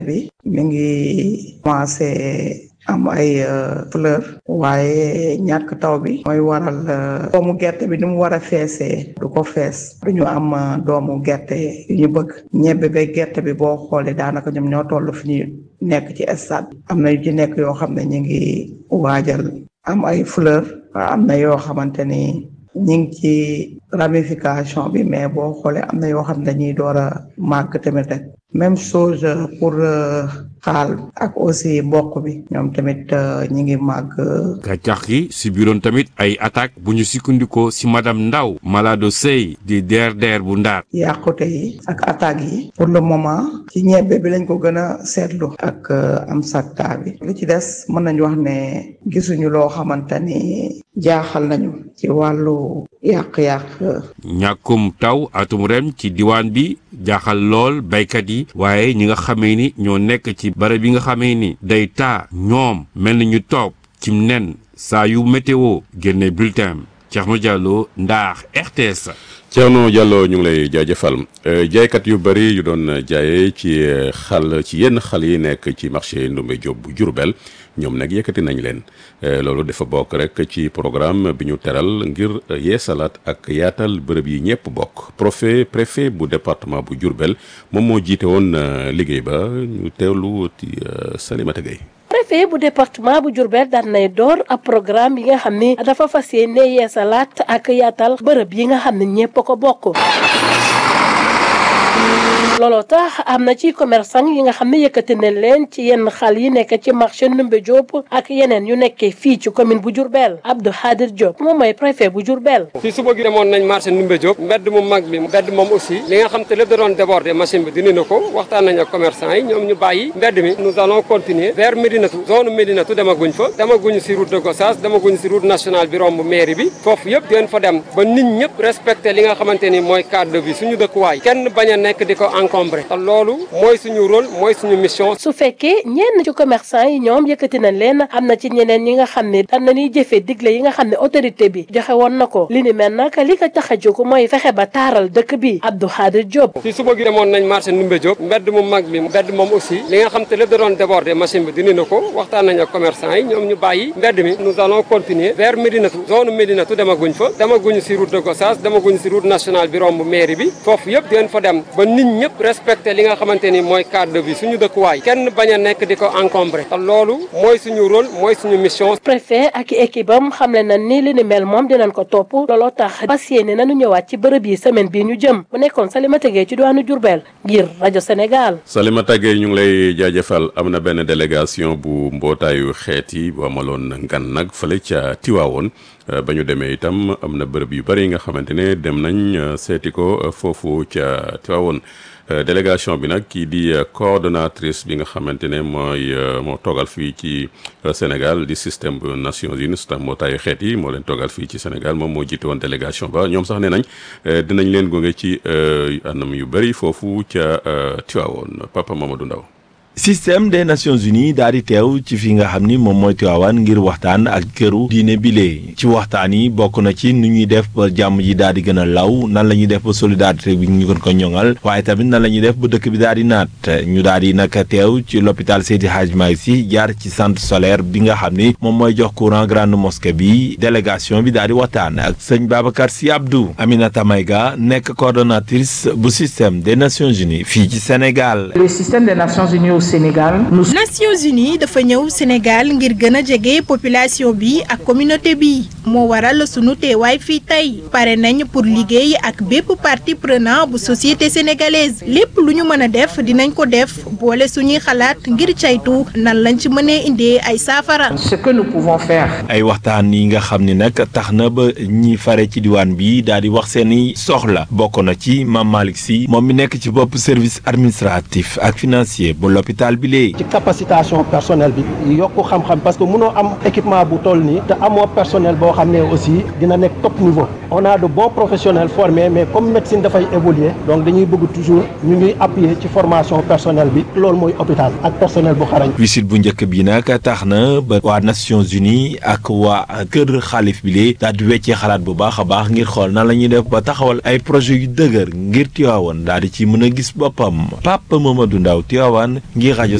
bi mi ngi commencé am ay fleur waaye ñàkk taw bi mooy waral doomu gerte bi ni mu war a feesee du ko fees duñu am doomu gerte yu ñu bëgg ñebbe ba gerte bi boo xoolee daanaka ñoom ñoo toll fi ñu nekk ci stade am na yu ci nekk yoo xam ne ñu ngi waajal am ay fleur am na yoo xamante ni ñu ngi ci ramification bi mais boo xoolee am na yoo xam ne dañuy door a màgg tamit rek même chose pour xaal ak aussi mboq bi ñoom tamit ñi ngi màgg. gàncax gi si biiroon tamit ay attaque bu ñu sukkandikoo si madame Ndaw Malado Sey di DRDR bu Ndar. yàqute yi ak attaques yi pour le moment ci ñebbe bi lañ ko gën a seetlu ak am sakta bi li ci des mën nañu wax ne gisuñu loo xamante ni jaaxal nañu ci wàllu yàq-yàq. ñàkkum taw atum ren ci diwaan bi jaaxal lool baykat yi waaye ñi nga xamee ni ñoo nekk ci barab yi nga xamee ni day taa ñoom mel ni ñu toog cim nen saa yu météo génne bulletin Thierno Diallo Ndar RTS. Thierno Diallo ñu ngi lay jaajëfal jaaykat yu bëri yu doon jaayee ci xal ci yenn xal yi nekk ci marché Ndoumbé Diop bu Diourbel ñoom nag yëkkati nañ leen loolu dafa bokk rek ci programme bi ñu teral ngir yeesalaat ak yaatal bërëb yi ñëpp bokk préfet préfet bu département bu Diourbel moom moo jiite woon liggéey ba ñu teewlu ci Salimata Gueye préfet bu département bu Diourbel daan nay door ab programme yi nga xam ni dafa fas yéene yeesalaat ak yaatal bërëb yi nga xam ne ñëpp ko bokk. looloo tax am na ci commerçant yi nga xam ne yëkkati nañ leen ci yenn xal yi nekk ci marché Ndoumbé Diop ak yeneen yu nekkee fii ci commune bu Diourbel Abdou Khadir Diop moom mooy préfet bu Diourbel. fii suba gi demoon nañ marché Ndoumbé Diop mbedd mu mag bi mbedd moom aussi li nga xam te lépp da doon déborder machine bi dindi na ko waxtaan nañ ak commerçant yi ñoom ñu bàyyi mbedd mi nous allons continuer vers Médinatu zone Médinatu demaguñ fa demaguñ si route de Gossas demaguñ si route nationale bi romb mairie bi foofu yëpp dinañ fa dem ba nit ñëpp respecté li nga xamante ni mooy cadre de vie suñu dëkkuwaay kenn bañ a nekk di ko encombré te loolu mooy suñu rôle mooy suñu mission. su fekkee ñenn ci commerçant yi ñoom yëkkati nañ leen am na ci ñeneen ñi nga xam ne daan nañuy jëfee digle yi nga xam ne autorité bi joxe woon na ko li ni mel nag li ko tax a jóg mooy fexe ba taaral dëkk bi Abdou Khadir Diop. fii suba gi demoon nañ marché Ndoumbé Diop mbedd mu mag bi mbedd moom aussi li nga xam te lépp da doon déborder machine bi dindi na ko waxtaan nañ ak commerçant yi ñoom ñu bàyyi mbedd mi nous allons continuer vers Médinatu zone Médinatu demaguñ fa demaguñ si route de Gossas demaguñ si route nationale bi romb mairie bi foofu yëpp dinañ fa dem ba nit ñëpp respecté li nga xamante ni mooy cadre de vie suñu dëkkuwaay kenn bañ a nekk di ko encombré te loolu mooy suñu rôle mooy suñu mission. préfet ak équipe am xamle na ni li ni mel moom dinañ ko topp looloo tax fas yéene nañu ñëwaat ci bërëb yi semaine bii ñu jëm mu nekkoon Salimata Gueye ci diwaanu Diourbel ngir rajo Sénégal. Salimata Gueye ñu ngi lay jaajëfal am na benn délégation bu mbootaayu xeet yi bu amaloon ngan nag fële ca Tiwaawoon ba ñu demee itam am na bërëb yu bëri yi nga xamante ne dem nañ seeti ko foofu ca Tiwaawoon. délégation bi nag kii di coordonnatrice bi nga xamante ne mooy moo toogal fii ci Sénégal di système bu Nations Unies système mbootaayu xeet yi moo leen toogal fii ci Sénégal moom moo jiite woon délégation ba ñoom sax nee nañ dinañ leen gunge ci anam yu bëri foofu ca Tiwaawoon Papa Mamadou Ndaw système des nations unies daal di teew ci fi nga xam ni moom mooy Tiwaawan ngir waxtaan ak këru diine bile ci waxtaan yi bokk na ci nu ñuy def ba jàmm ji daal di gën a law nan la ñuy def ba solidarité bi ñu gën ko ñoŋal waaye tamit nan la ñuy def ba dëkk bi daal di naat ñu daal di nag teew ci l'hôpital Seydi Hadj Malick Sy jaar ci centre solaire bi nga xam ni moom mooy jox courant grande mosquée bi délégation bi daal di waxtaan ak sëñ Babacar Sy Abdou Aminata Maïga nekk coordonnatrice bu système des nations unies fii ci Sénégal. le système des nations unies Sénégal. Nations Unies dafa ñëw Sénégal ngir gën a jege population bi ak communauté bi moo waral sunu teewaay fii tey pare nañ pour liggéey ak bépp partie prenant bu société sénégalaise lépp lu ñu mën a def dinañ ko def boole suñuy xalaat ngir caytu nan lañ ci mënee indee ay saafara. ce que nous pouvons faire. ay waxtaan yi nga xam ni nag tax na ba ñi fare ci diwaan bi daal di wax seeni soxla bokk na ci Mame Malick Sy moom mi nekk ci bopp service administratif ak financier bu l'hôpital bi léegi. ci capacitation personnel bi yokk xam-xam parce que mënoo am équipement bu toll nii te amoo personnel boo xam ne aussi dina nekk top niveau on a de bons professionnels formés mais comme médecine dafay évoluer donc dañuy bëgg toujours ñu ñuy appuyer ci formation personnel bi loolu mooy hôpital ak personnel bu xarañ. visite bu njëkk bi nag tax na ba waa Nations Unies ak waa kër xaalif bi lee daal di weccee xalaat bu baax a baax ngir xool nan la ñuy def ba taxawal ay projet yu dëgër ngir Tivaouane daal di ci mën a gis boppam Papa Mamadou Ndaw Tivaouane ngir ngir rajo